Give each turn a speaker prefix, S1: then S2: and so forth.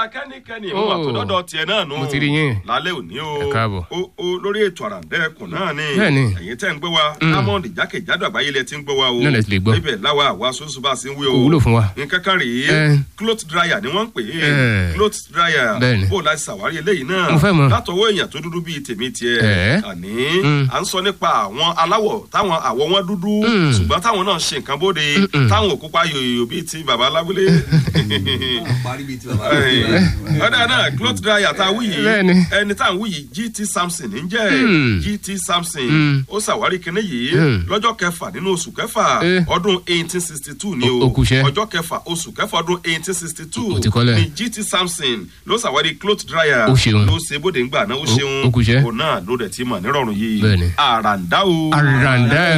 S1: kẹ́nikẹ́ni
S2: Oh.
S1: ìwà tó dọ́dọ̀ tiẹ̀ náà nù.
S2: Mo ti rí yín.
S1: lálẹ́ òní o.
S2: Ẹ káàbọ̀.
S1: o o lórí ètò àràǹdẹ́kùn náà ni.
S2: Bẹ́ẹ̀ni.
S1: ẹ̀yin tẹ́ ń gbé wa. diamond jákèjádò àgbáyé lẹ ti ń gbé wa o.
S2: Náà lẹ ti lè gbọ́.
S1: ibẹ̀ láwa àwa sọ́sọ́ bá a ṣe ń wí o.
S2: Kò wúlò fún wa.
S1: nǹkan kan rèé.
S2: Eh.
S1: cloth dryer ni wọ́n ń pè é.
S2: Eh.
S1: cloth dryer.
S2: Bẹ́ẹ̀ni.
S1: bó o láti ṣàwárí eléyìí náà.
S2: Mo fẹ́ mọ̀.
S1: látọwọ́ èèyàn tó dúdú bíi tèmi tiẹ̀.
S2: Eh.
S1: àní
S2: Mm.
S1: à ń sọ nípa àwọn aláwọ̀ táwọn àwọ̀ wọn dúdú.
S2: Mm.
S1: ṣùgbọ́n táwọn náà ṣe nǹkan bóde. táwọn ò kópa yòyò bíi ti bàbá lábúlé
S3: parí bíi ti bàbá
S1: ọ̀dà náà cloth dryer tá a wí yìí
S2: Bẹ́ẹ̀ni.
S1: ẹni tá a wí yìí gt samson ń jẹ́
S2: Hmm.
S1: gt samson
S2: Hmm.
S1: ó ṣàwárí kinní yìí
S2: Hmm.
S1: lọ́jọ́ kẹfà nínú oṣù kẹfà
S2: Eh.
S1: ọdún eighteen sixty two ni
S2: O-
S1: o
S2: ó kúṣẹ́.
S1: ọjọ́ kẹfà oṣù kẹfà ọdún eighteen sixty two
S2: Ó ti kọ́lẹ̀.
S1: ni gt samson ló ṣàwárí cloth dryer
S2: Ó ṣeun.
S1: ló ṣe bóde ńgbà náà ó
S2: Ó-
S1: ṣeun
S2: ó kúṣẹ́.
S1: òun náà ló dẹ̀ ti mọ̀ nírọ̀rùn yìí
S2: Bẹ́ẹ̀ni.
S1: àràǹdá o
S2: àràǹdà